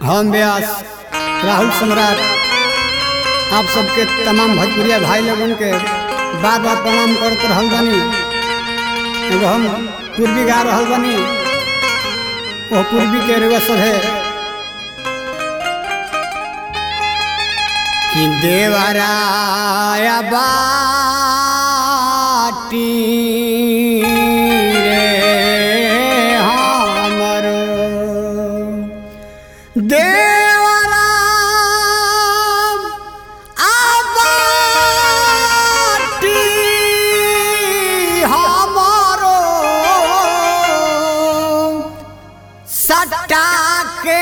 हम व्यास राहुल सम्राट आप सबके तमाम भोजपुरिया भाई लोगन के बार बार प्रणाम करत रहल बानी एगो हम पूर्वी गा रहल बानी वो पूर्वी के रुआ सब है कि देवराया बाटी रे हमरो देवरा आबाटी हमरो सटा के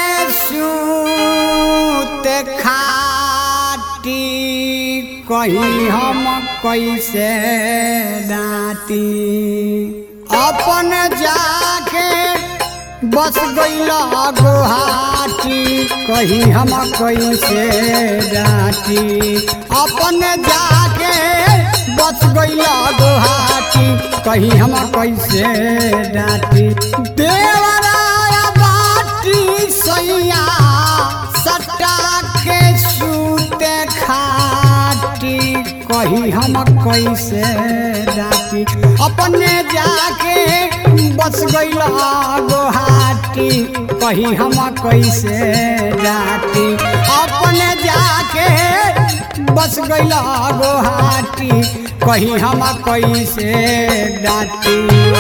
सूत खाटी कहीं हम कैसे डाटी अपन जाके बस गईल गुहाटी कहीं हम कैसे डाटी अपन जाके बस गईल गुहाटी कहीं हम कैसे डाटी देवराया बाटी सैया सट्टा के सूते खाटी कहीं हम कैसे डाटी अपने जाके बस गईल गुहाटी कहीं हम कैसे डाटी अपने जाके बस गईल गुहाटी कहीं हम कैसे डाटी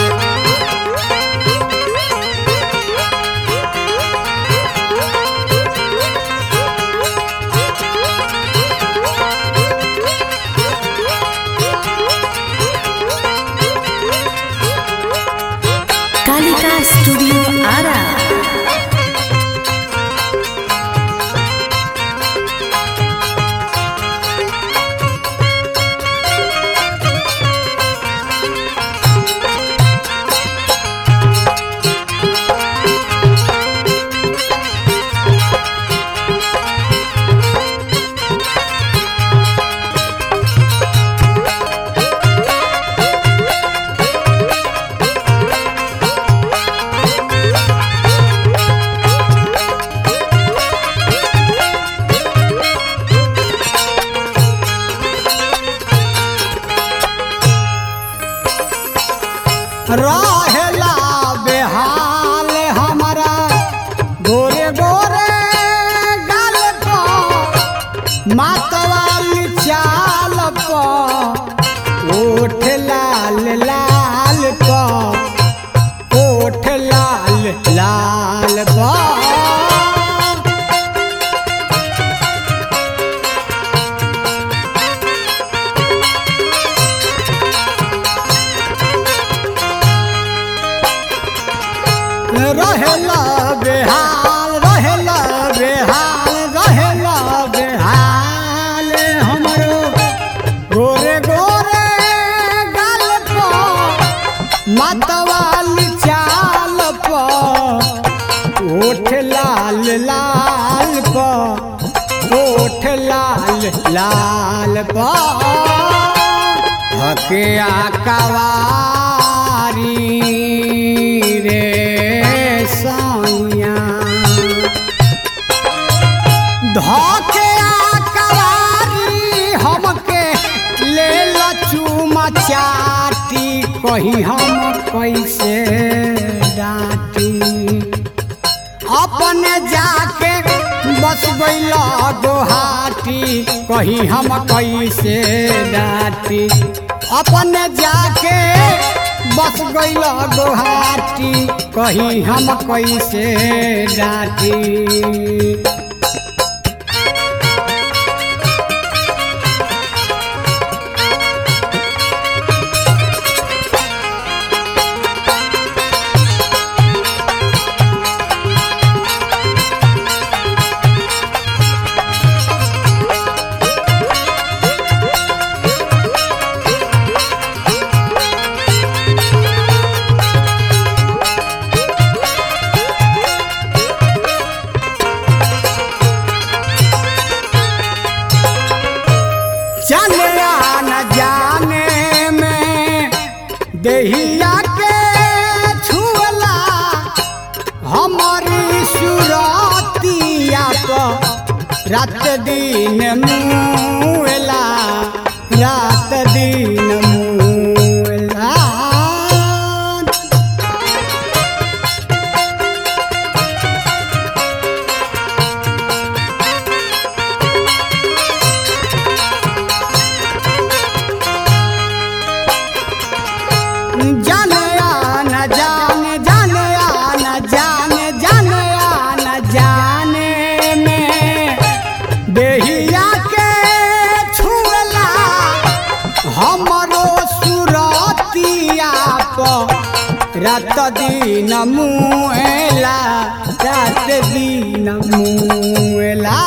कालिका स्टूडियो आरा रहेला बेहाल हमारा गोरे गोरे गाल पर मातवाली चाल पर ओठ लाल लाल पर ओठ लाल लाल पर रहेला बेहाल रहेला बेहाल रहेला बेहाल हमरो गोरे गोरे गाल पर मतवाली चाल पर ओठ लाल लाल पर ओठ लाल लाल पर हके आकवारी रे सैया धके आकवारी हमके ले लचुमा चाटी कहीं हम कैसे डाटी अपने जाके बस गईल गुहाटी कहीं हम कैसे डाटी अपने जाके बस गईल गुहाटी कहीं हम कैसे डाटी रात दिन मुएला रात दिन मुएला जाने आना जाने जाने आना जाने जाने आना जाने में देहिया के छुएला हमरो सुरतिया प रात दिन मुएला रात दिन मुएला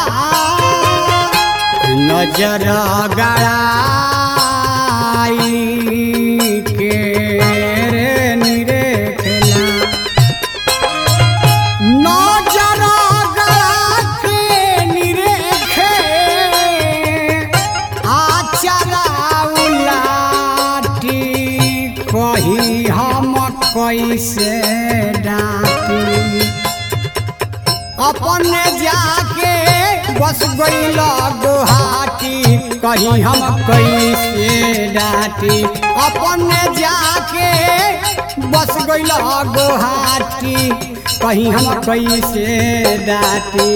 नजर गड़ाई के रे निरेखला नजर गड़ा के निरेखे आचरा उलाटी कही हम कैसे डाटी अपने जाके बस गईल गुहाटी कहीं हम कैसे डाटी अपने जाके बस गईल गुहाटी कहीं हम कैसे डाटी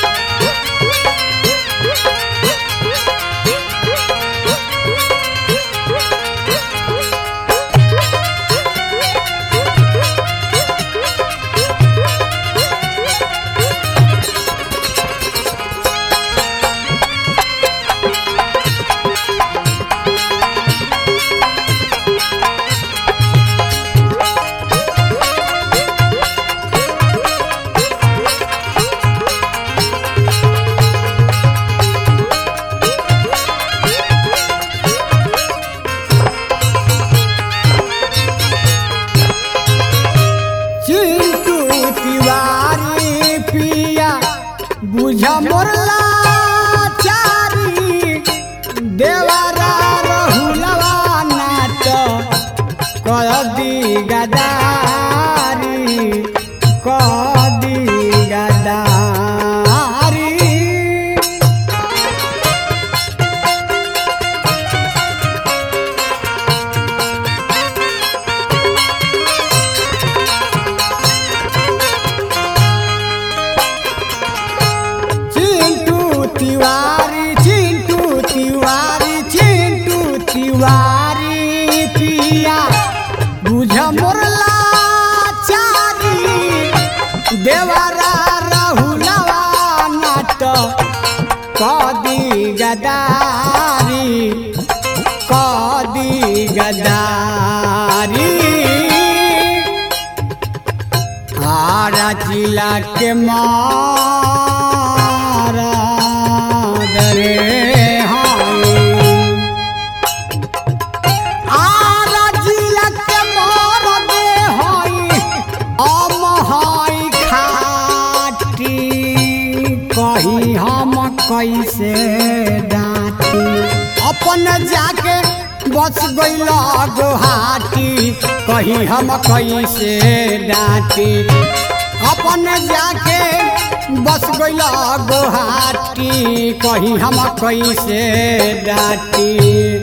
चिंटू तिवारी पिया बुझ मोरला चारी देवरा रहुलवा नाट कदी गदारी कदी गदारी चिंटू तिवारी चिंटू तिवारी चिंटू तिवारी पिया बुझ मोरला चारी देवरा रहुलवा नाट कदी गदारी कदी गदारी आरा जिला के मारा दरे हाय आरा जिला के मारा दे हाय हम हाय खाटी कही हम कैसे डाटी अपन जाके बस गईल गुहाटी कहीं हम कैसे डाटी अपन जाके बस गईल गुहाटी कहीं हम कैसे डाटी